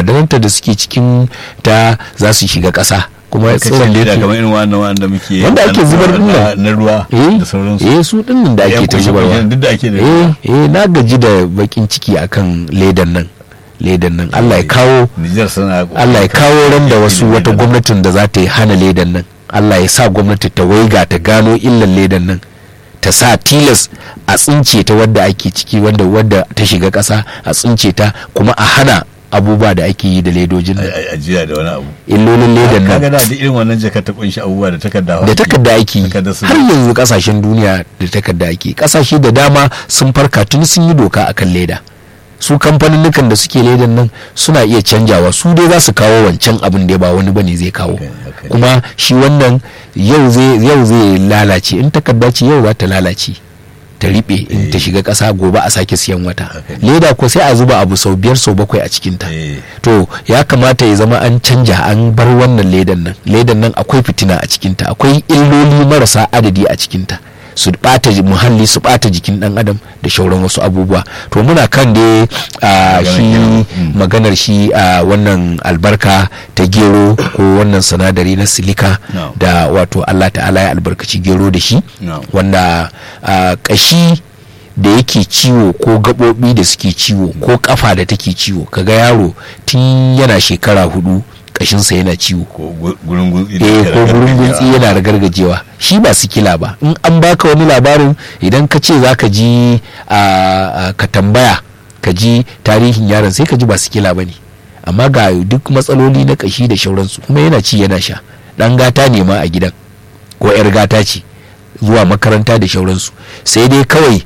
sinadaranta da suke cikin ta za su shiga ƙasa kuma kace tsiron da leda yake kamar irin wannan wanda muke Wanda ake na- zubar din na- nan. na ruwa eh da sauransu eh su dinnan da Ya ake ta kunshe- zubarwa kunshe duk da ake da eh eh na gaji da bakin ciki akan ledan nan ledan nan Allah ya kawo Nijar suna Allah ya kawo ran da wasu Ledan wata nan. gwamnatin da za ta yi hana ledan nan Allah ya sa gwamnati ta waiga ta gano illan ledan nan ta sa tilas a tsince ta wadda ake ciki wanda wadda ta shiga ƙasa a tsince ta kuma a hana abubuwa da ake yi da ledojin nan a- ajiya da wani abu illolin ledan kaga nan da duk irin wannan jaka ta kunshi abubuwa da takarda da takarda ake yi Takarda su- har yanzu kasashen duniya da takarda ake kasashe da dama sun farka tun sun yi doka akan leda su kamfanin da suke ledan nan suna iya canjawa su dai za su kawo wancan abin da ba wani bane zai kawo Okay, okay. kuma shi wannan yau zai yau zai lalace in takarda ce yau za ta lalace ta riɓe in ta shiga ƙasa gobe a sake siyan wata Okay. leda ko sai a zuba abu sau biyar sau bakwai a cikinta Eh. to ya kamata ya zama an canja an bar wannan ledan nan ledan nan akwai fitina a cikinta akwai illoli marasa adadi a cikinta su bata ji- muhalli su bata jikin dan adam da shauran wasu abubuwa to muna kan da a Maganar shi gero. Mm. maganar shi a wannan albarka ta gero ko wannan sinadari na silika No. da wato Allah ta'ala ya albarkaci gero da shi No. wanda a, kashi da yake ciwo ko gaɓoɓi da suke ciwo ko kafa da take ciwo kaga yaro tun yana shekara hudu kashinsa yana ciwo ko gu- gurin gutsi da eh ake ko gurin ragargajewa. guntsi yana da gargajewa shi ba sikila ba in an baka wani labarin idan ka ce za ka ji a a- ka tambaya ka ji tarihin yaron sai ka ji ba sikila ba ne amma ga duk matsaloli na kashi da shauransu kuma yana ci yana sha dan gata ne ma a gidan ko yar gata ce zuwa makaranta da shauransu sai dai kawai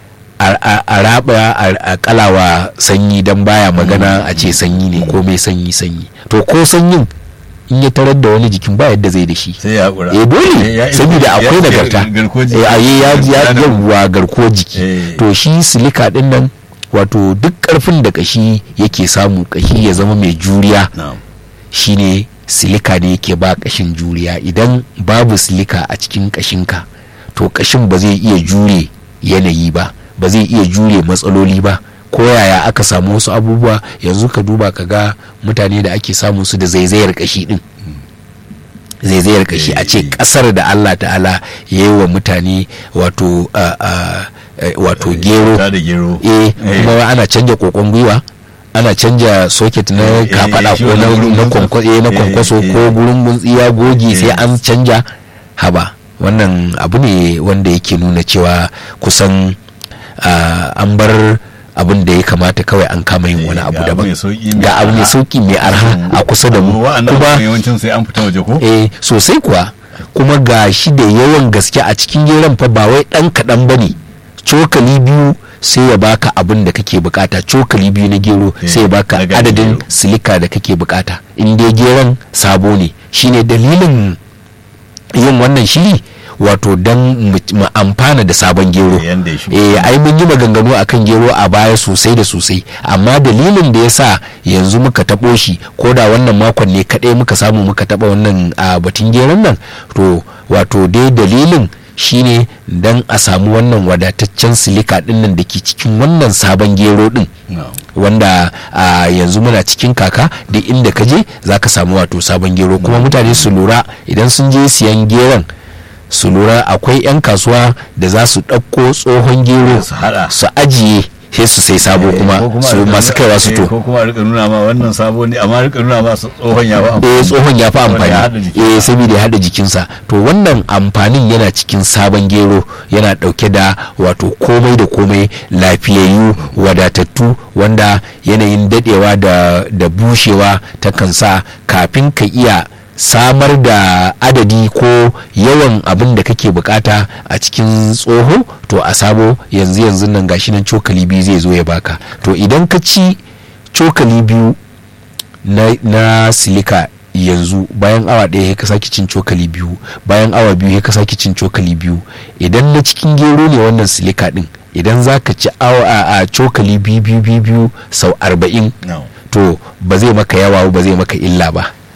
a- a a raba a a kalawa sanyi don baya magana a ce sanyi ne ko mai sanyi sanyi to ko sanyin in ya tarar da wani jikin ba yadda zai da shi sai ya haƙura eh dole Ya- ya- saboda ya- akwai ya- nagarta garkuwar jiki. eh ayi ya ya Sinadarin- yawwa garkuwar jiki Eh. to shi silika din nan wato duk karfin da kashi yake samu kashi ya zama mai juriya Na'am. shine silika ne yake ba kashin juriya idan babu silika a cikin kashinka to kashin ba zai iya jure yanayi ba ba zai iya jure matsaloli ba ko yaya aka samu wasu abubuwa yanzu ka duba ka ga mutane da ake samun su da zaizayar kashi din zaizayar kashi a ce Eh. kasar da Allah ta'ala ya yi wa mutane wato a- a- eh, wato gero Ta da gero eh Eh. kuma ana canja kokon gwiwa ana canja socket na Eh, eh, kafada shi ko wannan na gurin na guntsa. kwankwa- eh, na Eh, kwankwaso eh. ko gurin guntsiya gogi sai Eh. an canja haba wannan abu ne wanda yake nuna cewa kusan ah, an bar abin da ya kamata kawai an kama yin wani Eh, abu ga abu daban mai sauki mai ga abu mai arha. sauki mai arha a kusa da mu wa'annan kuma abubuwan yawancin sai an fita waje ko eh sosai kuwa kuma ga shi da yawan gaske a cikin geron fa ba wai dan kaɗan ba ne cokali biyu sai ya baka abin da kake bukata cokali biyu na gero Eh, sai ya baka na garin adadin gero. silika da kake bukata in dai geron sabo ne shine dalilin yin wannan shiri wato don mu mu amfana da sabon gero Eh, yanda ya shigo. eh ai mun yi maganganu akan gero a baya sosai da sosai amma dalilin da ya sa yanzu muka taɓo shi ko da wannan makon ne kaɗai muka samu muka taɓa wannan a batun geron nan to wato dai dalilin shine dan a samu wannan wadataccen silika ɗin nan da ke cikin wannan sabon gero ɗin Na'am. wanda a yanzu muna cikin kaka duk inda ka je za ka samu wato sabon gero kuma mutane su lura idan sun je siyan geron su lura akwai 'yan kasuwa da za su ɗauko tsohon gero Su haɗa. su ajiye sai su sai sabo Eh, kuma ko su a rika masu nuna- kaiwa su eh, to ko kuma a rika nuna ma wannan sabo ne amma rika nuna ma su tsohon ya ba eh tsohon ya fi Saboda ya haɗa amfani jikinsa. eh saboda ya haɗa jikinsa to wannan amfanin yana cikin sabon gero yana ɗauke da wato komai da komai lafiyayyu wadatattu wanda yanayin daɗewa da da bushewa takan sa kafin ka iya samar da adadi ko yawan abin da kake bukata a cikin tsoho to a sabo yanzu yanzu nan gashi nan cokali biyu zai zo ya baka to idan ka ci cokali biyu na, na silika yanzu bayan awa ɗaya ya ka sake cin cokali biyu bayan awa biyu ya ka sake cin cokali biyu idan na cikin gero ne wannan silika ɗin idan za ka ci awa a, a cokali biyu biyu biyu biyu sau arba'in No. to ba zai maka yawa ba zai maka illa ba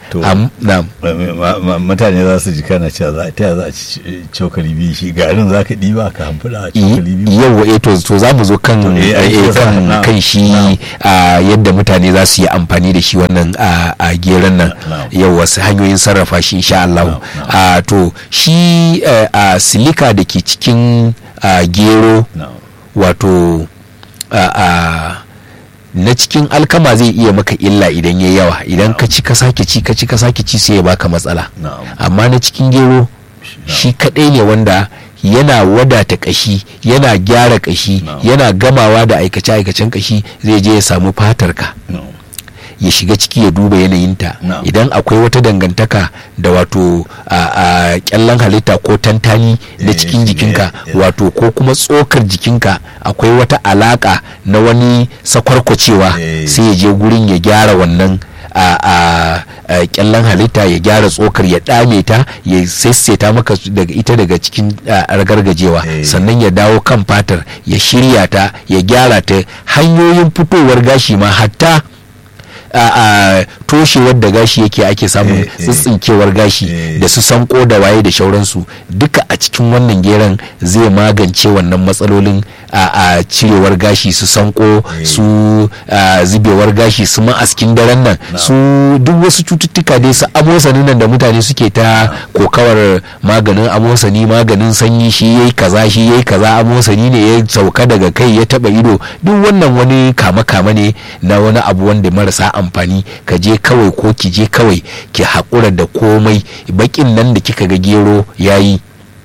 To. Am- na'am. Ma- ma- mutane za su ji kana cewa za ta za a ci cokali biyu shi garin za ka ɗiba ka hamfula a cokali biyu yau eh to to za mu zo kan To, eh, ai, eh, shi yasa, kan na'am, kan shi na'am. a yadda mutane za su yi amfani da shi wannan a a geron nan Na'am. yau wasu hanyoyin sarrafa shi insha Allah Na'am, a to shi eh, a silika da ke cikin a gero na'am wato a a na cikin alkama zai iya maka illa idan ya yawa idan ka ci ka sake ci ka ci ka sake ci sai ya baka matsala na'am amma na cikin gero shi kadai ne wanda yana wadata kashi yana gyara kashi No. yana gamawa da aikace-aikacen kashi zai je ya samu fatarka na'am ya shiga ciki ya duba yanayinta No. idan akwai wata dangantaka da wato a, a kyallon halitta ko tantani na Eh, cikin eh, jikinka eh. wato ko kuma tsokar jikinka akwai wata alaka na wani sakwarkwacewa Eh. sai ya je gurin ya gyara wannan a, a, a kyallon halitta ya gyara tsokar ya dame ta ya saisaita maka su daga ita daga cikin a, ragargajewa Eh. sannan ya dawo kan fatar ya shirya ta ya gyara ta hanyoyin fitowar gashi ma hatta a a toshewar da gashi yake ake samun Eh, eh. tsitsinkewar gashi Eh. da su sanko da waye da shauransu duka a cikin wannan geron zai magance wannan matsalolin a a cirewar gashi su sanko Eh. su a, zubewar gashi su ma'askin daren nan su duk wasu cututtuka dai su amosanin nan da mutane suke ta kokawar maganin amosani maganin sanyi shi yayi kaza shi yayi kaza amosani ne ya sauka daga kai ya taba ido duk wannan wani kama kama ne na wani abu wanda marasa amfani ka je kawai ko ki je kawai ki haƙura da komai bakin nan da kika ga gero yayi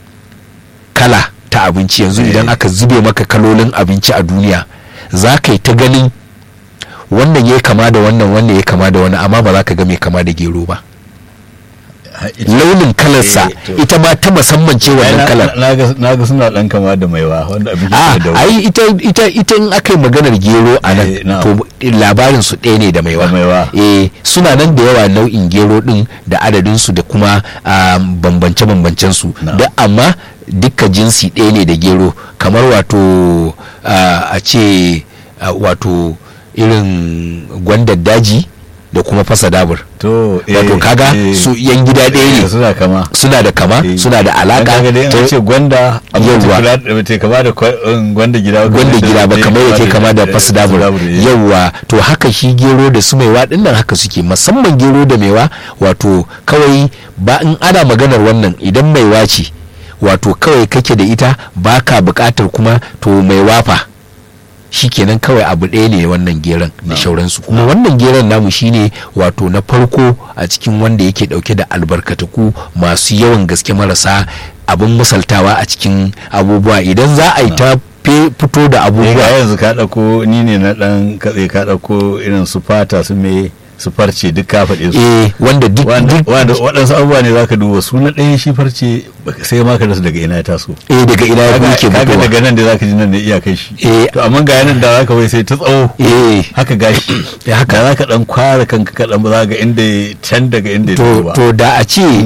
kala ta abinci yanzu Eh. idan aka zube maka kalolin abinci a duniya za ka yi ta ganin wannan ya kama da wannan wannan ya kama da wani amma ba za ka ga mai kama da gero ba Ha, ita- launin kalarsa Eh, to. ita ma ta musamman ce Ai, wannan na- kalar na ga- na ga suna dan kama da maiwa wanda abin a da ai ita ita ita in aka yi maganar gero a nan Eh, na'am. to labarin su ɗaya ne da maiwa Da maiwa. eh suna nan da yawa nau'in gero din da adadin su da kuma bambance bambancen su Na'am. da amma duka jinsi ɗaya ne da gero kamar wato ah, a ce ah, wato irin gwandar daji da kuma fasa dabur to eh, wato kaga eh, su yan gida ɗaya eh, ne suna kama suna da kama Eh. suna da Dan alaka kaga dai ta- an ce gwanda amma Yawwa. ta kula da ta kama da kwa- um, gwanda gida ba, gwanda kamar gida ba da- kamar yake kama da eh, fasdabur eh. yauwa to haka shi gero da su maiwa dinnan haka suke musamman gero da maiwa wato kawai ba in ana maganar wannan idan maiwa ce wato kawai kake da ita ba ka bukatar kuma to maiwa fa shikenan kawai abu ɗaya ne wannan geron da Na'am. shauransu kuma wannan geron namu shine wato na farko a cikin wanda yake dauke da albarkataku masu yawan gaske marasa abin misaltawa a cikin abubuwa idan za a yi ta fe- fito da Eh, ga abubuwa yanzu ka ɗauko ni ne na ɗan katse ka ɗauko irin su fata su me su farce duk ka faɗe su eh wanda duk wanda duk wanda waɗansu abubuwa ne zaka duba su na ɗaya shi farce baka- sai ma ka rasa daga ina ya taso eh daga ina ya kaga yake kaga fitowa daga nan da zaka ji nan da iyakai shi Eh. to amma ga yanan da zaka wai sai ta tsawo eh haka gashi Eh, haka. da zaka dan kwara kanka kaɗan ba za ga inda ya- can daga inda ya to fito ba to da a ce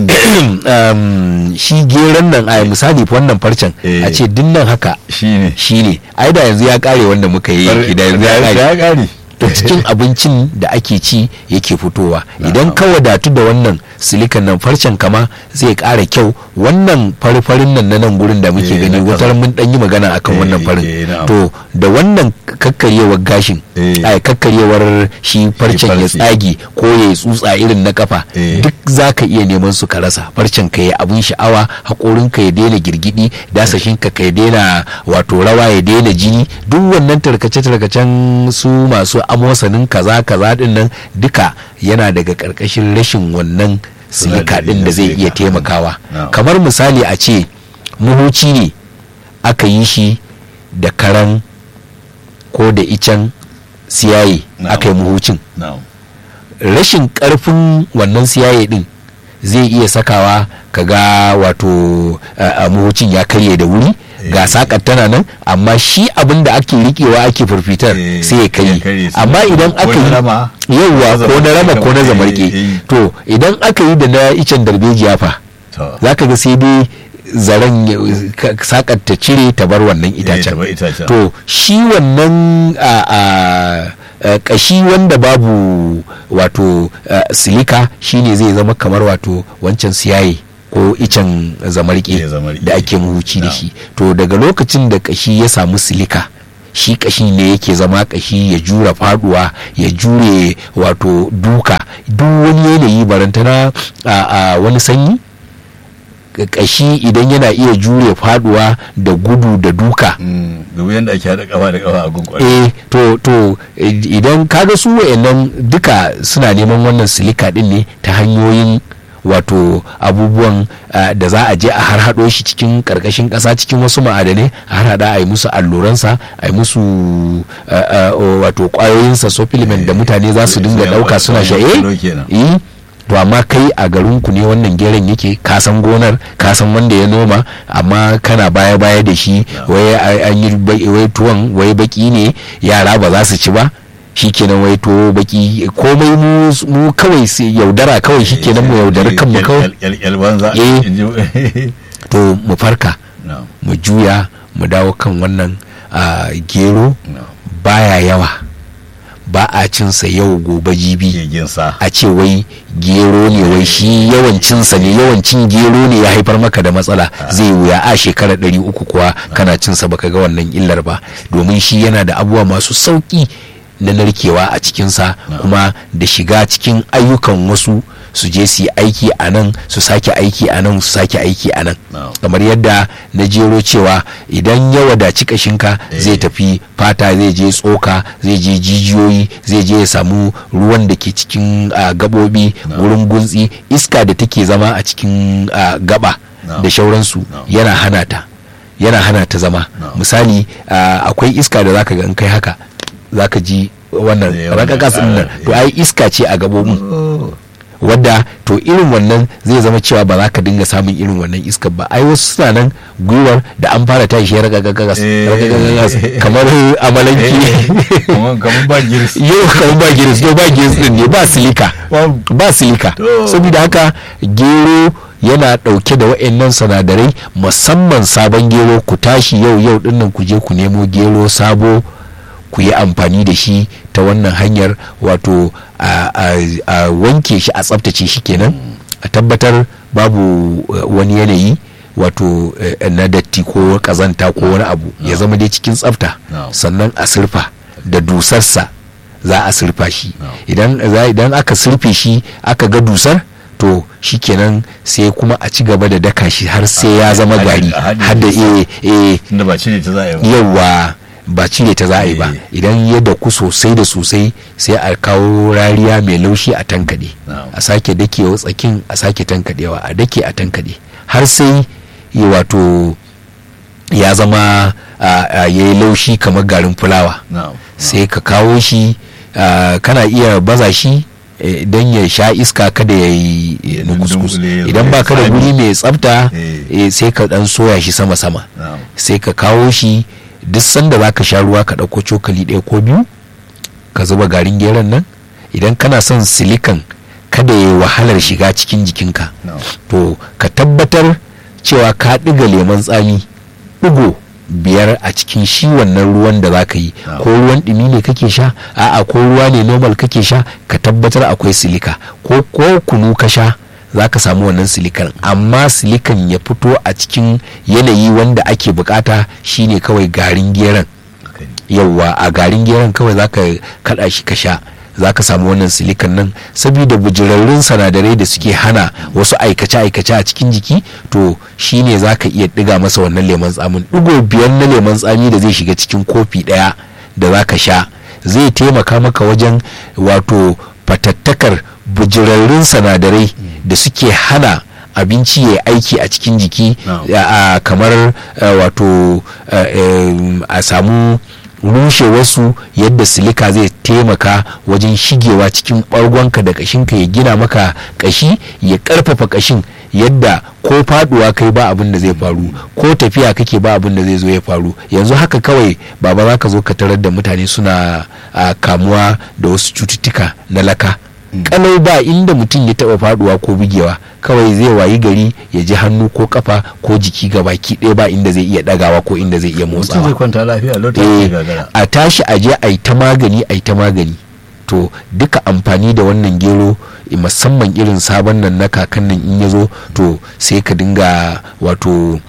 um, shi geron nan a misali wannan farcen Eh. a ce dinnan haka shine shine ai da yanzu ya kare wanda muka yi da yanzu ya kare ya kare to cikin abincin da ake ci yake fitowa idan ka wadatu da wannan silikan nan farcen kama zai ƙara kyau wannan fari-farin nan na nan gurin da muke Eh, gani na wutar mun dan yi magana akan Eh, wannan eh, farin na'am. to da wannan kakkaryewar gashin Eh. ai kakkaryewar shi farcen ya farce. tsage ko ya tsutsa irin na kafa Eh. duk za ka iya neman su ka rasa farcen ka ya abun sha'awa haƙorin ka ya daina girgidi dasashin ka ka ya daina wato rawa ya daina jini duk wannan tarkace-tarkacen su masu amosanin kaza kaza din nan duka yana daga ƙarƙashin rashin wannan silika din da zai iya Silika. taimakawa Na'am. kamar misali a ce muhuci ne aka yi shi da karan ko da icen siyaye Na'am. aka yi muhucin na'am rashin karfin wannan siyaye din zai iya sakawa kaga wato a muhucin ya karye da wuri ga sakar tana nan amma shi abin da ake rikewa ake firfitar Eh, sai ya karye ya karye, sai amma ya- idan ko aka na yi rama, yauwa ko ko na rama zamarke ko na kamar- zamarke eh, eh. to idan aka yi da na icen darbejiya fa to za ka ga sai dai zaren ya- ka- sakar ta cire ta bar wannan ta itacen bar itacen. to shi wannan a a uh, kashi wanda babu wato uh, silika shine zai zama kamar wato wancan siyaye ko icen zamarke Eh, zamarke. da ake muhuci da Na'am. shi to daga lokacin da kashi ya samu silika shi kashi ne yake zama kashi ya jura faduwa ya jure wato duka duk wani yanayi barantana a, a wani sanyi kashi idan yana iya jure faduwa da gudu da duka Mm, da wuyan da ake haɗa kafa da kafa a gungun eh to to i- idan kaga su wayannan duka suna neman wannan silika din ne ta hanyoyin wato abubuwan ah, da za a je a har hado shi cikin karkashin kasa cikin wasu ma'adanai a har hada a yi musu alluransa a yi musu ah, ah, o, wato kwayoyinsa supplement da mutane za su dinga sai dauka wani- suna wani sha kilo eh kenan. eh to amma kai a garinku ne wannan geron yake kasan gonar kasan wanda ya noma amma kana baya baya da shi wai a- an yi ba- wai tuwon wai baki ne yara ba za su ci ba shikenan wai to baki komai mu mu kawai sai yaudara kawai shikenan mu yaudari kanmu kawai kyalkyal banza Eh. in ji- to mu farka No, mu juya mu dawo kan wannan ah, gero no. baya yawa ba a cinsa yau gobe jibi Gegen sa a ce wai gero ne wai shi yawancinsa ne yawancin gero ne ya haifar maka da matsala zai wuya a shekara ɗari uku kuwa kana cinsa baka ga wannan illar ba domin shi yana da abubuwa masu sauƙi na narkewa a cikinsa kuma da shiga cikin ayyukan wasu su je su yi aiki a nan su sake aiki a nan su sake aiki a nan No. kamar yadda na jero cewa idan ya wadaci kashinka Eh. zai tafi fata zai je tsoka zai je jijiyoyi zai je ya samu ruwan da ke cikin ah, gabobi No. wurin guntsi iska da take zama a cikin ah, gaba No. da shauransu No. yana hana ta yana hana ta zama No. misali ah, akwai iska da zaka ga in kai haka zaka ji wannan Eh, wannan rakakas din nan ƙara, to eh. ai iska ce a gabobin Oh, wadda to irin wannan zai zama cewa ba za ka dinga samun irin wannan iskar ba ai wasu suna nan gwiwar da an fara tashi ya ragagagas Eh. ragagagas kamar amalanki eh, kamar kamar ba girs yau kamar ba giris to ba giris din ne ba silika Babu. ba silika To. saboda haka gero yana dauke da wa'annan sinadarai musamman sabon gero ku tashi yau yau dinnan ku je ku nemo gero sabo ku yi amfani da shi ta wannan hanyar wato a, a- a wanke shi a tsaftace shi kenan a tabbatar babu eh, wani yanayi wato eh, na datti ko kazanta ko wani abu ya zama dai cikin tsafta No. sannan a sirfa da dusarsa za a sirfa shi No. idan za- idan aka sirfe shi aka ga dusar to shikenan sai kuma a ci gaba da daka shi har sai ya zama a haɗe- gari a haɗe har da eh eh tunda ba cire ta za a yi ba yawa ba cire ta za a yi ba Eh. idan ya daku sosai da sosai sai a kawo rariya mai laushi a tankade Na'am. a sake dakewa tsakin a sake tankadewa a dake a tankade har sai ya wato ya zama ya yi laushi kamar garin fulawa na'am sai ka kawo shi ah, kana iya baza shi eh, don ya sha iska kada ya yi eh, na kuskus Dunkule ya idan zo ba ya ka da tsami. guri mai tsafta Eh. eh, sai ka dan soya shi sama-sama na'am sai ka kawo shi duk sanda za ka sha ruwa ka ɗauko cokali ɗaya ko biyu ka zuba garin geron nan idan kana son silikan kada ya yi wahalar shiga cikin jikinka na'am to ka tabbatar cewa ka ɗiga lemon tsami ɗigo biyar a cikin shi wannan ruwan da za ka yi Na'am. ko ruwan ɗumi ne kake sha a'a ko ruwa ne normal kake sha ka tabbatar akwai silika ko ko kunu ka sha za ka samu wannan silikan amma silikan ya fito a cikin yanayi wanda ake bukata shine kawai garin geron haka ne yauwa a garin geron kawai za ka kada shi ka sha za ka samu wannan silikan nan saboda bujirarrun sanadarai da suke hana wasu aikace-aikace a cikin jiki to shine za ka iya ɗiga masa wannan lemon tsamin ɗigo biyar na lemon tsami da zai shiga cikin kofi ɗaya da za ka sha zai taimaka maka wajen wato fatattakar bujirarrun sanadarai da suke hana abinci ya aiki a cikin jiki No. a- a kamar eh, wato eh, em, a samu rushe wasu yadda silika zai taimaka wajen shigewa cikin ɓargonka da ƙashinka ya gina maka ƙashi ya ƙarfafa ƙashin yadda ko faduwa kai ba abin da zai faru ko tafiya kake ba abin da zai zo ya faru yanzu haka kawai baba za ka zo ka tarar da mutane suna a, kamuwa da wasu cututtuka na laka kalau ba inda mutum ya taba faduwa ko bugewa kawai zai wayi gari ya ji hannu ko kafa ko jiki ga baki ɗaya ba inda zai iya dagawa ko inda zai iya mutum zai motsawa kwanta lafiya lokacin Eh, gagara a tashi a je a yi ta magani a yi ta magani to duka amfani da wannan gero eh, musamman irin sabon nan na kakan nan in ya zo to sai ka dinga wato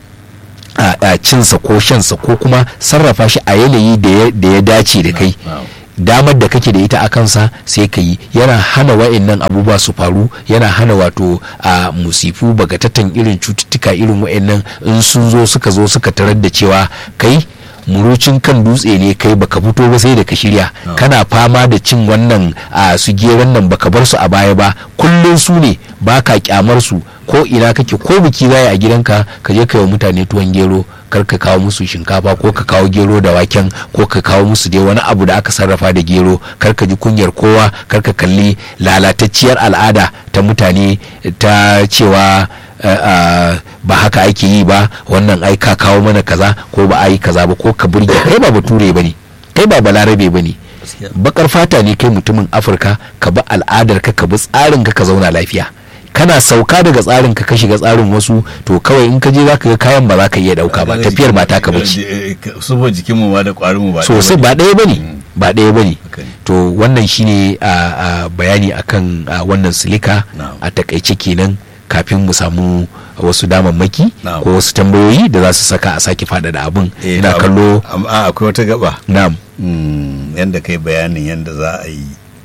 a a cinsa ko shansa ko kuma sarrafa shi a yanayi da ya- da ya dace da kai na'am. damar da kake da ita a kansa sai ka yi yana hana wa'annan abubuwa su faru yana hana wato a musifu bagatatan irin cututtuka irin wa'annan in sun zo suka zo suka tarar da cewa kai murucin kan dutse ne kai baka fito ba sai da ka shirya Ah. kana fama da cin wannan a su geron nan baka bar su a baya ba kullum su ne baka kyamar su ko ina kake ko biki zai a gidanka ka je kai wa mutane tuwon gero kar ka kawo musu shinkafa ko ka kawo gero da waken ko ka kawo musu dai wani abu da aka sarrafa da gero kar ka ji kunyar kowa kar ka kalli lalatacciyar al'ada ta mutane ta cewa eh, ah, ba haka ake yi ba wannan ai ka kawo mana kaza ko ba a yi kaza ba ko ka burge kai ba bature ba ne kai ba balarabe ba ne Gaskiya. bakar fata ne kai mutumin afirka ka bi al'adar ka ka bi tsarin ka ka zauna lafiya kana sauka daga tsarin ka ka shiga tsarin wasu to kawai in ka je zaka ga kayan ba za ka iya dauka ba tafiyar ba taka bace subo jikinmu ma da kwarin mu ba sosai ba ɗaya bane ba ɗaya bane Haka ne. to wannan shine a a bayani akan a, wannan silika Na'am. a takaice kenan kafin mu samu wasu damammaki Na'am. ko wasu tambayoyi da za su saka a sake faɗaɗa abin Eh, ina am- kallo am- a, akwai wata gaba na'am Mm, yadda kai bayanin yadda za a yi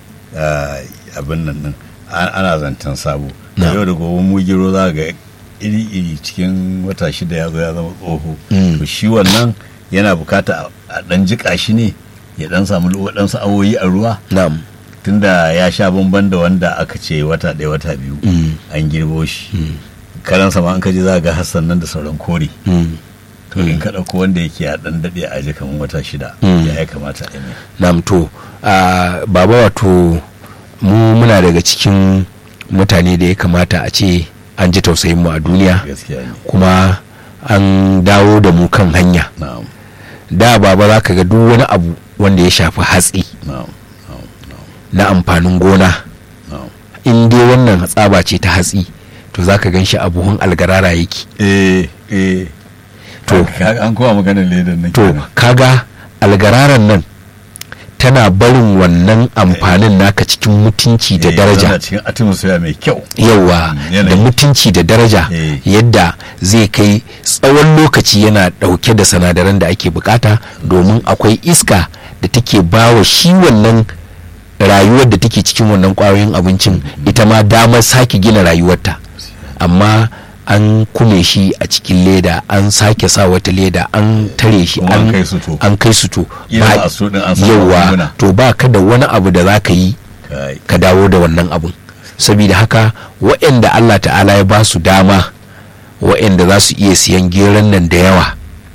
ah, abin nan din An- ana zancen sabo Na. yau da gobe mu gero za ga iri-iri cikin wata shida ya zo ya zama tsoho Mm. to shi wannan yana bukata a- a dan jika shi ne ya dan samu waɗansu awoyi a ruwa na'am tunda ya sha bamban da wanda aka ce wata ɗaya wata biyu Mm. an girbo shi karansa ma an kaji za ga hassan nan da sauran kore Mm. to in ka ɗauko wanda yake a ɗan daɗe a ji kamar wata shida Mm. ya ya kamata a yi mai nam to a baba wato mu muna daga cikin mutane da ya kamata a ce an ji tausayin mu a duniya gaskiya ne kuma an dawo da mu kan hanya na'am da baba za ka ga duk wani abu wanda ya shafi hatsi na'am na'am na'am na amfanin gona na'am in dai wannan tsaba ce ta hatsi to za ka gan shi a buhun algarara yake eh eh To. Ka- an kowa maganar ledan nan to kenan. kaga algararan nan tana barin wannan amfanin naka cikin mutunci da Eh, daraja yana cikin atmosphere mai kyau yawa Mm, yanayi. da mutunci da daraja Eh. yadda zai kai tsawon lokaci yana dauke da sinadaran da ake bukata domin akwai iska da take bawa shi wannan rayuwar da take cikin wannan kwayoyin abincin ita ma damar sake gina rayuwarta amma an kume shi a cikin leda an sake sa wata leda an tare shi Kuma an kai su to. an kai su to Kila Ba- ba a so din an samu yawa magunguna. to ba ka da wani abu da za ka yi Kai. ka dawo da wannan abun saboda haka waɗanda Allah ta'ala ya ba su dama waɗanda za su iya siyan geron nan da yawa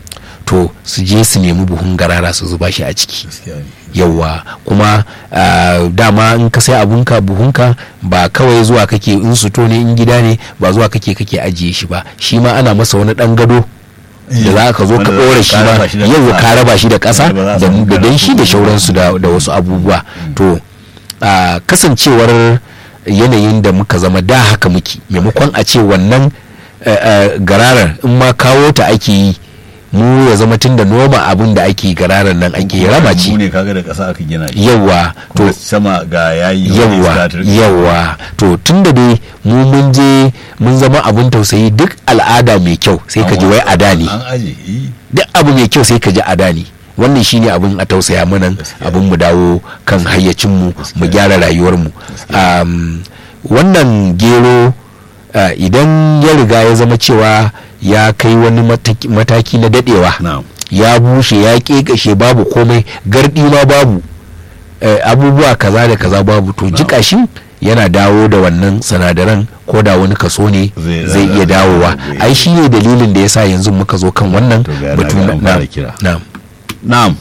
to su je su nemi buhun garara su zuba shi a ciki gaskiya ne yawa kuma ah, dama in ka sai abunka buhunka ba kawai zuwa kake in suto ne in gida ne ba zuwa kake kake ajiye shi ba shi ma ana masa wani ɗan gado da za ka zo ka Wanda ɗora shi ka ma ma raba shi da yau ƙasa. ka raba shi da ƙasa Wanda ba za a da samu da danshi da karatu. shauransu da da wasu abubuwa to a kasancewar yanayin da muka zama da haka muke maimakon a ce wannan eh, eh, gararar in ma kawo ta ake yi mu ya zama tun da noma abin da ake gararar nan ake rama Mu ce ne kaga da ƙasa aka gina shi yawa to to sama ga yayi wani yawa iska ta rika- yawa to tun da dai mu mun je mun zama abin tausayi duk al'ada mai kyau sai ka ji wai ada ne an aje eh. duk abu mai kyau sai ka ji ada ne wannan shine abin a tausaya mana Gaskiya. abin mu dawo kan hayyacinmu mu Gaskiya. gyara rayuwarmu um, wannan gero uh, idan ya riga ya zama cewa ya kai wani mataki, mataki na dadewa na'am ya bushe ya kekashe babu komai gardi ma babu eh, abubuwa kaza da kaza babu to jika shi yana dawo da wannan sinadaran ko da wani kaso ne Zai- zai iya dawowa zai- ai shi ne dalilin da yasa yanzu muka zo kan wannan To ga- batu na- na an fara kira. na'am na'am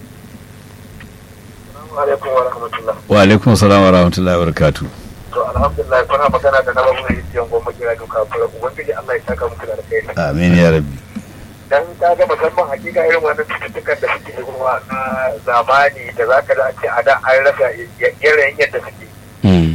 alaikum wa rahmatullah. wa alaikum salam wa rahmatullahi wa barakatuh To alhamdulillah kuna magana da na babu da yake goma kira duka fara ubangiji Allah ya saka muku da alkhairi. amin ya rabbi Dan ka ga musamman hakika irin wannan cututtukan da suke zuwa na zamani da zaka da ce a da an rasa yanayin yadda suke. Mm,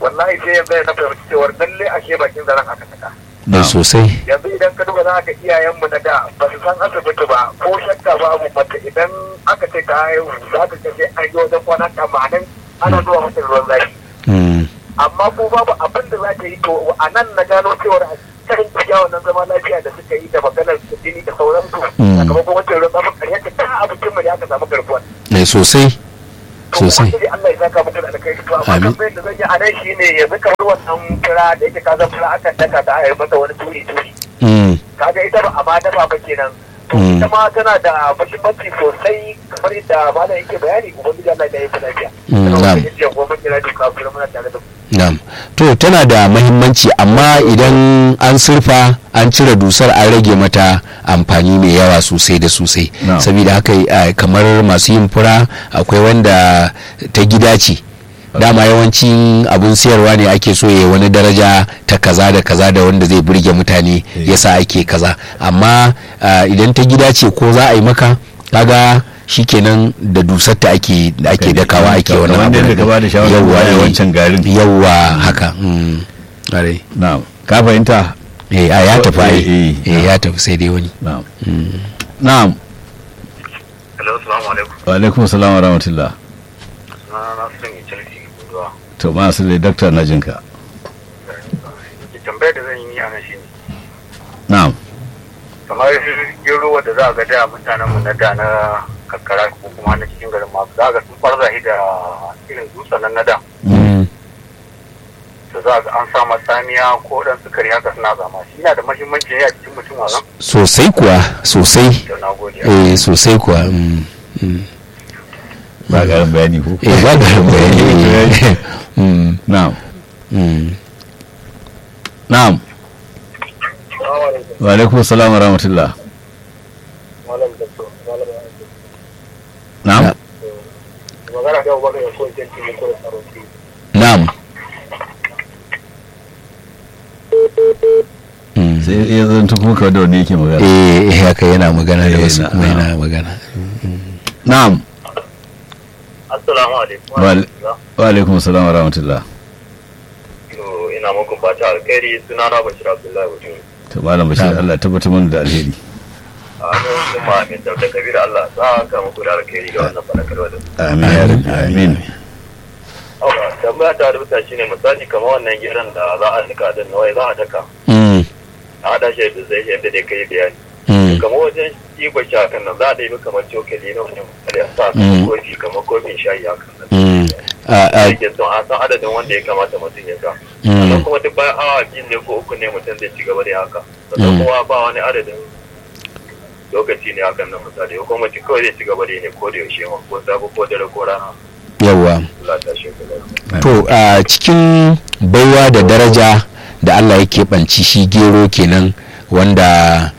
wallahi sai yanzu na fahimci cewar lalle ashe bakin zaren aka saka da sosai yanzu idan ka duba za ka iyayenmu na da ba su san asibiti ba ko shakka babu mace idan aka ce ka haihu za ka ce sai an yi wajen kwana tamanin ana zuwa mata ruwan zafi Mm, amma ko babu abin da za ta yi to a nan na gano cewar a cikin tafiya wannan zama lafiya da suka yi da maganar jini da sauransu Mm. sakamakon wancan ruwan zafin karyar ta ta abincin mu ne aka samu garkuwa eh, sosai to sosai ubangiji Allah ya saka muku da alkhairi to amma Amin. tambayar da zan yi a nan shine yanzu kamar wannan fura da yake ka zan fura akan daka ta a yi masa wani turi turi Mm, kaga ita ba a ma dafa ba kenan to Mm. ita ma tana da muhimmanci sosai kamar yadda malam yake bayani ubangiji Allah ya yi ta lafiya Mm, Sannan na'am. ubangiji ya goma kira duka kuma muna tare da ku na'am to tana da mahimmanci amma idan an surfa an cire dusar an rage mata amfani mai yawa sosai da sosai Na'am. saboda haka eh, kamar masu yin fura akwai wanda ta gida ce dama yawancin abun siyarwa ne ake so ya wani daraja ta kaza da kaza da wanda zai burge mutane Eh. yasa ake kaza amma ah, idan ta gida ce ko za a yi maka kaga shikenan da dusar ta ake da ake dakawa ake wani Kamar abu yadda ka ba da shawarar Yawwa, baya eh. wancan garin yawwa haka mm, ƙwarai. na'am ka fahimta eh a ya tafi ai Eh, eh, eh ya tafi sai dai wani na'am na'am Hello, assalamu alaikum. wa alaikum salam wa rahmatullah Na na son yi Chelsea guduwa. to ma su dai daktar na jinka Tambayar da zan yi a nan shine na'am kamar gero wadda za a ga da mutanen mu na da na karkara ko kuma na cikin garin ma za a ga sun farza shi da irin dutsen nan na da da za a ga an sa matsamiya ko dan sukari haka suna zama shi yana da muhimmanci ne a cikin mutum wannan sosai kuwa sosai da na gode eh sosai kuwa mm, mm. ba garin bayani ko eh ba da bayani mm, na'am mm. na'am wa alaikum salam wa rahmatullah malam da so malam na'am Ya. magana da wani ya so janti ne ko da tsaro ki na'am Mm. sai ya zanto kuma kawai da wani yake magana eh eh, haka yana magana da Eh, wasu na- kuma na. yana magana na'am assalamu alaikum Wa al- wa alaikum salam wa rahmatullah ina muku fata alkhairi suna na bashir abdullahi mutum to malam bashir Na'am. Allah ya tabbatar mana da alheri a nan kuma mai dauda kabira Allah sa ka muku da alkhairi ga wannan fadakarwa da amin ya rabbi amin Awa, tambaya ta rubuta shine misali kamar wannan gidan da za a nika din nawai za a daka Mm, a hada shi da zai yadda dai kai bayani mm, kamar wajen ɗiba shi hakan nan za a ɗaibi kamar cokali na wani misali a sa Mm. kofi kamar kofin shayi hakan nan mm. A- a- yake son a san adadin wanda ya kamata mutum ya sa Mm. sannan kuma duk bayan awa biyu ne ko uku ne mutum zai ci gaba da haka sannan Mm. kuma ba wani adadin lokaci ne hakan nan misali ko kuma mutum kawai zai ci gaba da yi ne ko da yaushe ma ko safe ko dare ko rana yawwa Allah ta shi kula to a cikin baiwa da daraja da Allah yake banci shi gero kenan wanda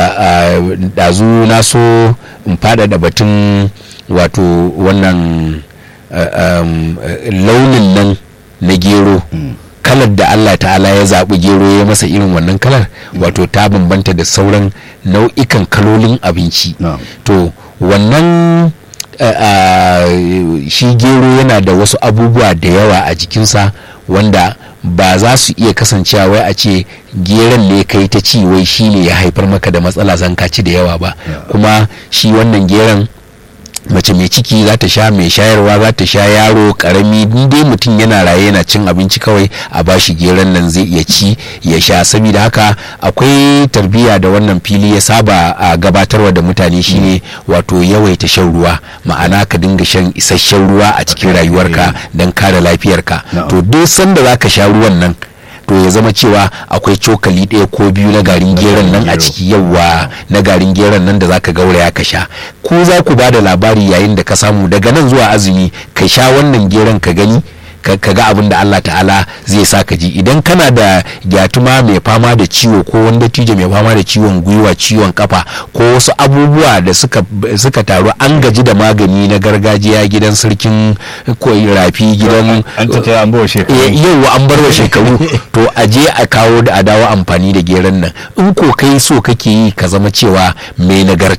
ɗazu na so in faɗaɗa batun wato wannan a, um, launin nan na gero kalar da Allah ta'ala ya zaɓi gero ya masa irin wannan kalar wato ta bambanta da sauran nau'ikan kalolin abinci na'am to wannan uh, uh, shi gero yana da wasu abubuwa da yawa a jikinsa wanda ba za su iya kasancewa wai a ce geron ne kai ta ci wai shi ne ya haifar maka da matsala zan ka ci da yawa ba kuma shi wannan geron mace mai ciki za ta sha mai shayarwa za ta sha yaro karami dai mutum yana raye yana cin abinci kawai a bashi geron nan zai iya ci ya sha saboda haka akwai tarbiyya da wannan fili ya saba a gabatarwa da mutane shine wato yawaita shan ruwa ma'ana ka dinga shan isasshen ruwa a cikin rayuwarka don kare lafiyarka Na'am. to duk sanda za ka sha ruwan nan to ya zama cewa akwai cokali ɗaya ko biyu na garin geron nan a gero. ciki yawa na garin geron nan da zaka gauraya ka sha ko za ku ba da labari yayin da ka samu daga nan zuwa azumi ka sha wannan geron ka gani ka ka ga abin da Allah ta'ala zai sa ka ji idan kana da gyatuma mai fama da ciwo ko wani dattijo mai fama da ciwon gwiwa ciwon kafa ko wasu abubuwa da suka suka taru an gaji da magani na gargajiya gidan sarkin ko rafi gidan an ta taya an bawa shekaru Eh, yau an bar wa shekaru to a je a kawo da a dawo amfani da geron nan in ko kai so kake yi ka zama cewa mai nagarta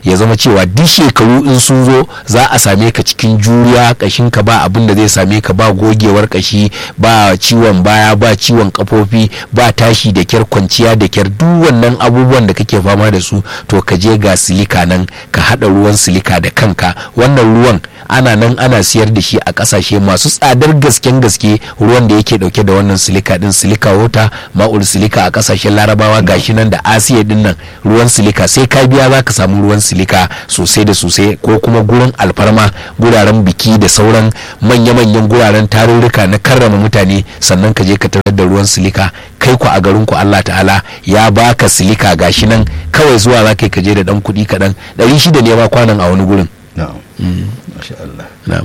ya zama cewa duk shekaru in sun zo za a same ka cikin juriya kashin ka ba abin da zai same ka ba gogewar kashi ba ciwon baya ba ciwon kafofi ba tashi da kyar kwanciya da kyar duk wannan abubuwan da kake fama da su to ka je ga silika nan ka hada ruwan silika da kanka wannan ruwan ana nan ana siyar da shi a kasashe masu tsadar gasken gaske ruwan da yake dauke da wannan silika din silika wota ma'ul silika a kasashen larabawa gashi nan da asiya din nan ruwan silika sai ka biya za ka samu ruwan silika sosai da sosai ko kuma gurin alfarma guraren biki da sauran manya-manyan guraren tarurruka na karrama mutane sannan ka je ka tarar da ruwan silika kai ku a garin ku Allah ta'ala ya baka silika gashi nan kawai zuwa za ka je da dan kuɗi kaɗan ɗari shida ne ma kwanan a wani gurin na'am masha Allah na'am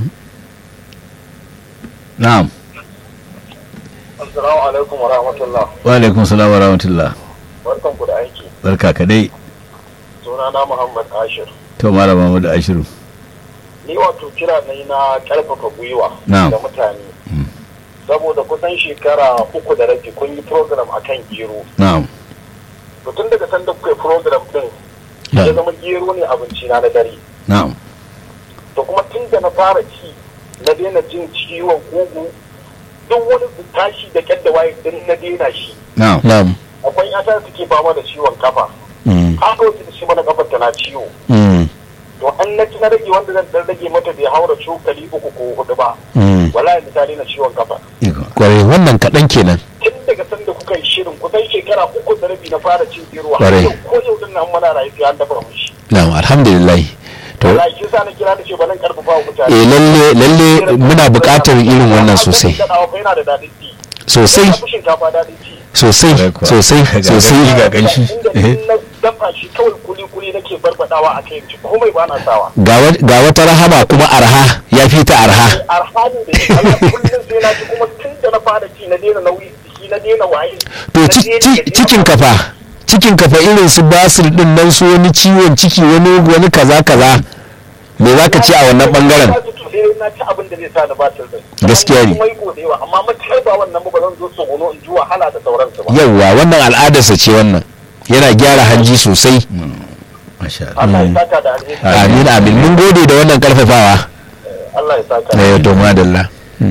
na'am assalamu alaikum wa rahmatullah wa alaikum salam wa rahmatullah barkan ku da aiki barka ka dai sunana muhammad ashir to malama Muhammad Ashiru ni wato kira na yi na karfafa gwiwa Na'am. da mutane saboda kusan shekara uku da rabi kun yi program akan gero na'am to tun daga sanda kuka yi program din ya zama gero ne abinci na na dare na'am to kuma tun da na fara ci na daina jin ciwon kugu duk wani tashi da kyar da waye din na daina shi na'am na'am akwai yata da suke fama da ciwon kafa Mm, haka wasu da shi mana kafar tana ciwo mm, to an na ci na rage wanda zan dan rage mata bai haura cokali uku ko hudu ba mm. wallahi misali na ciwon kafa iko kwarai wannan kaɗan kenan tun daga sanda kuka yi shirin kusan shekara uku da rabi na fara cin gero har Ƙwarai. yau ko yau din nan mana rayu sai an dafa mushi na'am alhamdulillah to wallahi shi sa na kira da ce ba nan karfafa wa mutane eh lalle lalle muna buƙatar irin wannan sosai yana da daɗin ci sosai ya fi shinkafa daɗin ci sosai Kwarai kuwa. sosai Ga sosai gani ga ganshi inda in na dafa shi kawai kuli-kuli nake barbadawa a kai ci komai ba na sawa ga wa- ga wata rahama kuma arha ya fi ta arha arhani da shi Allah kullum sai na ci kuma tun da na fara ci na daina nauyi jiki na daina waye to na ci- daina ci- gajiya. cikin kafa cikin kafa irin su basir din nan su wani ciwon ciki wani wani kaza kaza me za ka ci a wannan bangaren Na ci to sai na ci abin da zai sa ni batir din Gaskiya ne. kuma yi da yawa amma mace ba wannan ba ba zan zo tsogono in ji wahala da sauransu ba yawwa wannan al'adarsa ce wannan yana gyara hanji sosai masha Allah Allah ya saka da alheri amin amin mun gode da wannan karfafawa Allah ya saka na yau to madalla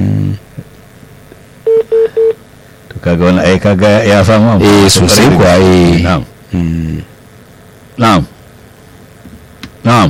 to kaga wani ai kaga ya samu amfani eh sosai kuwa eh na'am Mm. na'am na'am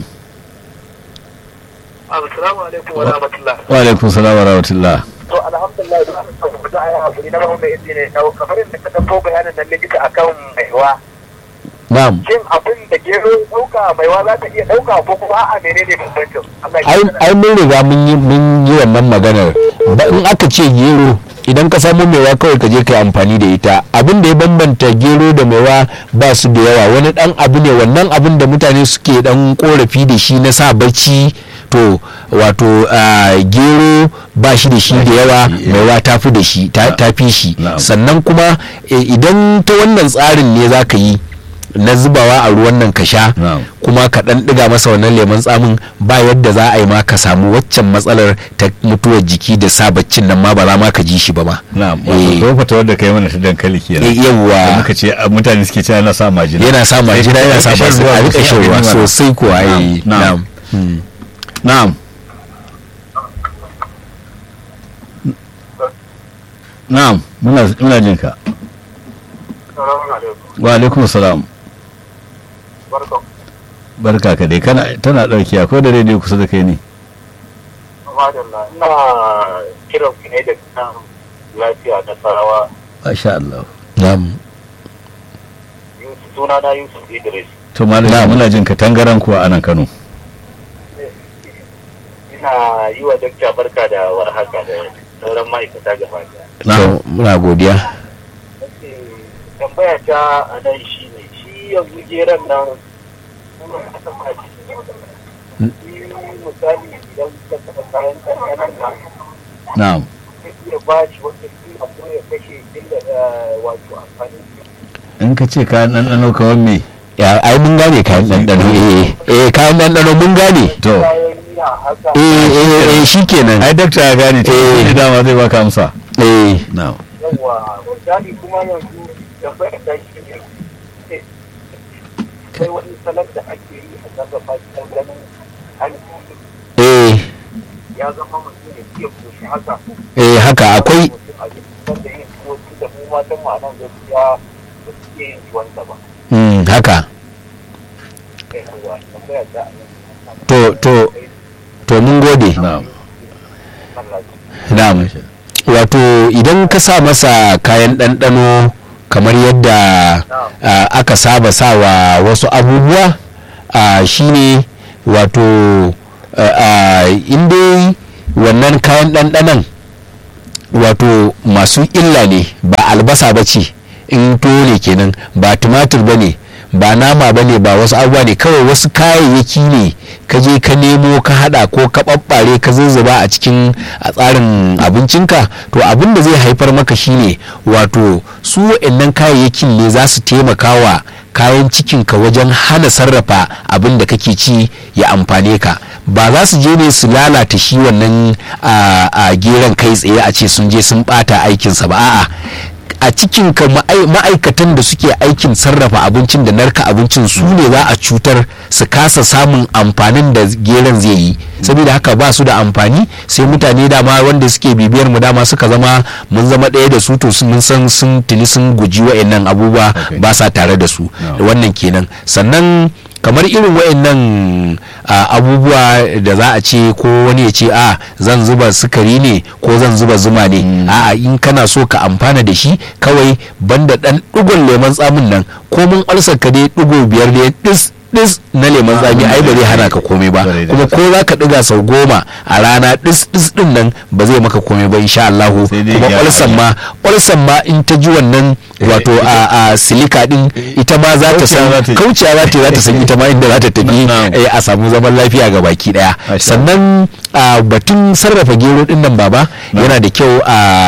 Assalamu alaikum wa rahmatullah wa alaikum salam wa rahmatullah to alhamdulillah da aka samu da ayi hakuri na mahimmin izini ne kawo kamar yadda ka dauko bayanin nan likita akan maiwa na'am shin abin da gero dauka maiwa za ta iya dauka ko kuma a'a menene bambancin Allah ya ai kiyaye. ai mun riga mun yi mun yi wannan maganar ba in aka ce gero idan ka samu mewa kawai ka je ka yi amfani da ita abin da ya bambanta gero da mewa ba su da yawa wani dan abu ne wannan abin da mutane suke dan korafi da shi na sa bacci to wato ah, gero ba shi da shi da yawa shi, eh. mewa ta fi da shi ta ta fi shi Na'am. sannan kuma eh, idan ta wannan tsarin ne za ka yi na zubawa a ruwan nan ka sha Na'am. kuma ka dan diga masa wannan lemon tsamin ba yadda za a yi ma ka samu waccan matsalar ta mutuwar jiki da sa baccin nan ma ba za ma ka ji shi ba ma na'am Eh. wato ko fata wanda kai mana ta dankali kenan Eh, da yawwa muka ce a, mutane suke cewa yana sa majina yana sa majina yana sa Shan basu ruwa a rika sosai shan ruwa a gani mana. sosai kuwa Na'am, eh, na'am. na'am Hmm. na'am na'am muna muna jin ka Assalamu alaikum wa alaikum salam barkan barka ka dai kana tana dauki akwai da rediyo kusa da kai ne madalla ina kiran ku ne da kan lafiya na sarawa masha Allah na'am Yusuf suna na Yusuf Idris to malam Na'am. muna jin ka tangaran kuwa anan Kano ina yi wa dakta barka da warhaka da sauran ma'aikata gaba ɗaya. to muna godiya tambaya ta a nan shi ne shi yanzu geron nan kuma ka taɓa shi shi misali idan ka taɓa kayan ƙanƙanan nan na'am zai iya ba shi wata kila ko ya kashe illa da wato amfani in ka ce ka ɗanɗano kamar me ya ai mun gane kayan ɗanɗano eh eh kayan ɗanɗano mun gane to kayan miya haka eh eh eh shikenan ai dakta ya gane ta Eh. yi dama zai baka amsa eh na'am yawa misali kuma yanzu tambaya ta shi ne akwai wani salon da ake yi a sarrafa shi don ganin an eh ya zama mutum ya fiye koshi haka eh haka akwai mutum a jikin da yin tuwo da mu matan mu a nan gaskiya da suke yin tuwonsa ba mm, haka kai kuwa tambaya ta a nan to to to mun gode na'am Allah na'am wato idan ka sa masa kayan ɗanɗano kamar yadda ah, aka saba sawa wasu abubuwa ah, shine wato inda wannan kayan ɗanɗanon wato masu illa ne ba albasa ba ce in tuwo ne kenan ba tumatir ba ne ba nama ba ne ba wasu abubuwa ne kawai wasu kayayyaki ne ka je ka nemo ka hada ko ka ɓaɓɓare ka zuzzuba a cikin a tsarin abincinka to abin da zai haifar maka shine wato su wa'annan kayayyakin ne za su taimaka wa kayan cikinka wajen hana sarrafa abin da kake ci ya amfane ka ba za su je ne su lalata shi wannan a geron kai tsaye a ce sun je sun bata aikinsa ba a'a a cikin ka ma'aikatan da suke aikin sarrafa abincin da narka abincin su ne za a cutar su kasa samun amfanin da geron zai yi saboda haka ba su da amfani sai mutane dama wanda suke bibiyar mu dama suka zama mun zama ɗaya da su to mun san sun tuni sun guji wa'annan abubuwa ba sa tare da su wannan kenan sannan kamar irin wayannan abubuwa da za a ce ko wani ya ce a zan zuba sukari ne ko zan zuba zuma ne a in kana so ka amfana da shi kawai banda dan digon lemon tsamin nan ko mun alsar ka dai digo biyar ne dis dis na lemon tsami ai ba zai hana ka komai ba kuma ko za ka diga sau goma a rana dis dis din nan ba zai maka komai ba insha Allah kuma ulsan ma ulsan ma in ta ji wannan wato a silika din ita ma za ta san kauciya za ta za ta san ita ma inda za ta tafi a samu zaman lafiya ga baki daya sannan batun sarrafa gero din nan baba yana da kyau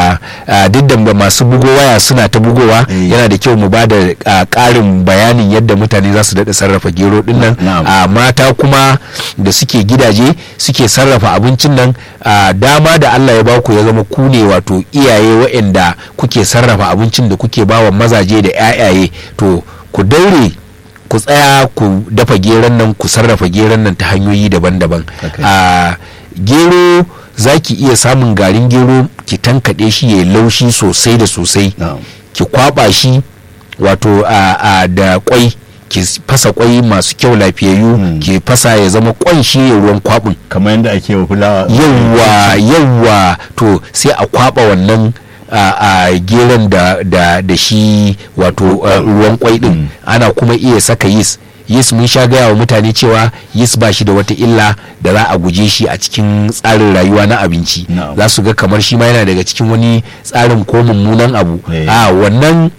a duk da masu bugo waya suna ta bugowa yana da kyau mu ba da karin bayanin yadda mutane za su daɗa sarrafa gero din nan mata kuma da suke gidaje suke sarrafa abincin nan dama da Allah ya baku ya zama ku ne wato iyaye waɗanda kuke sarrafa abincin da kuke bawa mazaje da 'ya'yaye to ku daure ku tsaya ku dafa geron nan ku sarrafa geron nan ta hanyoyi daban-daban a gero za ki iya samun garin gero ki tankaɗe shi ya laushi sosai da sosai ki kwaba shi wato a da kwai ki fasa kwai masu kyau lafiyayyu ki fasa ya zama kwan shi ya ruwan kwabin kamar yadda ake wa fulawa yawwa yawwa to sai a kwaba wannan a geron da, da, da shi wato ruwan kwai din ana kuma iya saka yis yis mun sha gaya wa mutane cewa yis ba shi da wata illa da za a guje shi a cikin tsarin rayuwa na abinci za su ga kamar shi ma yana daga cikin wani tsarin ko mummunan abu a wannan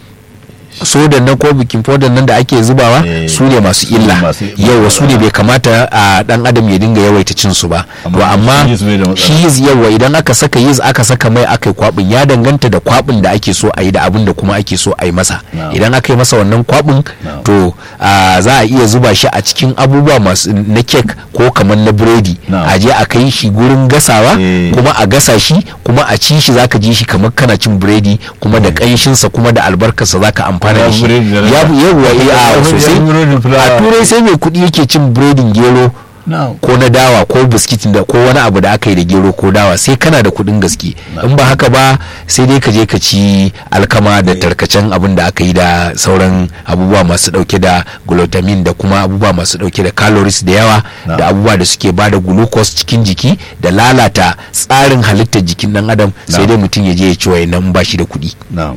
sodan nan ko bikin fodan nan da ake zubawa su ne masu illa yawa su ne bai kamata a dan adam ya dinga yawaita cin su ba to amma shi yiz yawa idan aka saka yiz aka saka mai aka yi kwabin ya danganta da kwabin da ake so a yi da abin da kuma ake so a yi masa idan aka yi masa wannan kwabin to za a iya zuba shi a cikin abubuwa masu na kek ko kamar na biredi a je a kai shi gurin gasawa kuma a gasa shi kuma a ci shi zaka ji shi kamar kana cin biredi kuma da kanshinsa kuma da albarkarsa zaka amfana da shi yawwa a sosai a turai sai mai kuɗi yake cin biredin gero ko na dawa ko biskit da ko wani abu da aka yi da gero ko dawa sai kana da kuɗin gaske in ba haka ba sai dai ka je ka ci alkama da tarkacen abin da aka yi da sauran abubuwa masu dauke da glutamine da kuma abubuwa masu dauke da calories da yawa da abubuwa da suke bada glucose cikin jiki da lalata tsarin halittar jikin dan adam sai dai mutum ya je ya ci wayannan ba shi da kuɗi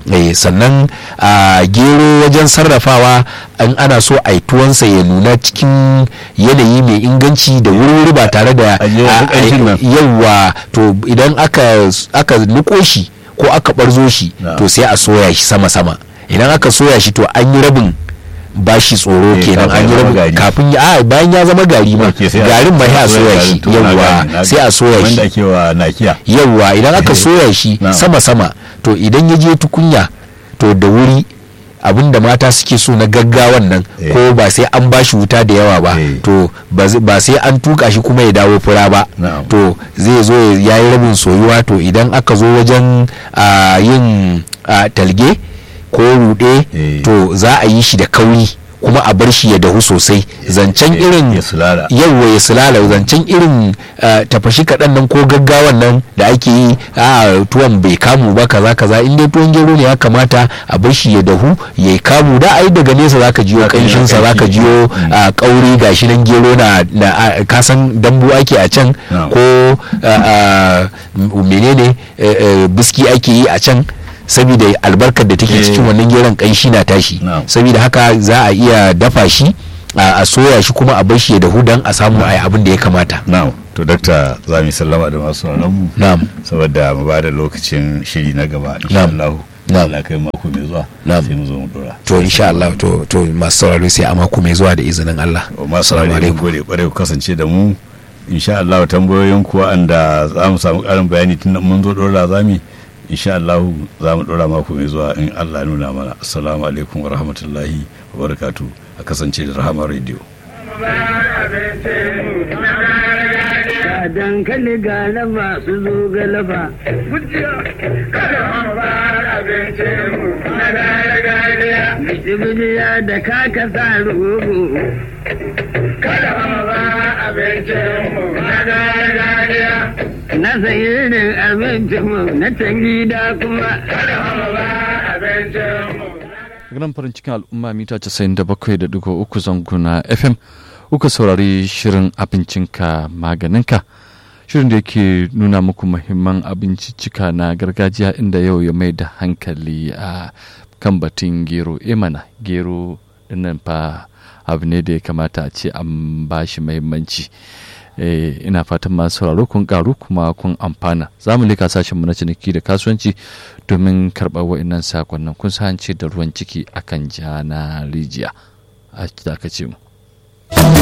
sannan gero wajen sarrafawa in ana so a yi tuwansa ya nuna cikin yanayi mai inganci da wuri ba tare da yawa to idan aka niko shi ko aka barzo shi to sai a soya shi sama-sama idan aka soya shi to an yi rabin bashi tsoro kenan an yi rabin kafin ya bayan ya zama gari ma garin ma ya soya shi yawa sai a soya shi yawa idan aka soya shi sama-sama to idan ya je tukunya to da wuri abin da mata suke so na gaggawan nan ko ba sai an bashi wuta da yawa ba to ba sai an tuka shi kuma ya dawo fura ba to zai zo ya yi rabin soyuwa to idan aka zo wajen yin talge ko rude to za a yi shi da kauri kuma a bar shi ya dahu sosai zancen irin ya sulala yawwa ya sulala zancen irin uh, tafashi kaɗan nan ko gaggawan nan da ake yi a tuwon bai kamu ba kaza kaza in dai tuwon gero ne ya kamata a bar shi ya dahu ya yi kamu da ai daga nesa zaka jiyo Zaka ji kanshin sa zaka ƙanshi. jiyo a kauri gashi nan gero na na a, kasan dambu ake a can Na'am. ko a, a, m- menene eh, eh, biski ake yi a can saboda albarkar da take Eh. cikin wannan geron kanshi na tashi Na'am. saboda haka za a iya dafa shi a a soya shi kuma a bar shi ya dahu don a samu a yi abin da ya kamata na'am to dakta za mu yi sallama da masu mu na'am saboda mu ba da lokacin shiri na gaba insha Na'am. Allah Na'am. Allah kai mako mai zuwa Na'am. sai mu zo mu dora to insha Allah to to masu sauraro sai a mako mai zuwa da izinin Allah masu Assalamu saurare mun alaikum. gode kwarai ku kasance da mu insha Allah tambayoyin ku wanda za mu samu karin bayani tun mun zo dora za mu insha Allah za mu dora mako mai zuwa in Allah ya nuna mana assalamu alaikum wa rahmatullahi wa barakatuh a kasance da rahama radio Ga dankali ga laba su zo ga laba. Bijibijiya da kaka sa rugu. Na sayi irin abincinmu na can gida kuma. Gidan farin cikin al'umma mita 97.3 zango na FM uka saurari shirin abincinka maganinka. Shirin da yake nuna muku muhimman abinciccika na gargajiya inda yau ya mai da hankali a kan batun gero. Emana gero dinnan fa abu ne da ya kamata a ce an ba shi muhimmanci. Eh, ina fatan masu sauraro kun karu kuma kun amfana za mu leka sashen mu na ciniki da kasuwanci domin karɓar wa'innan sakonnin kun sa an ce da ruwan ciki akan ja na rijiya a dakace mu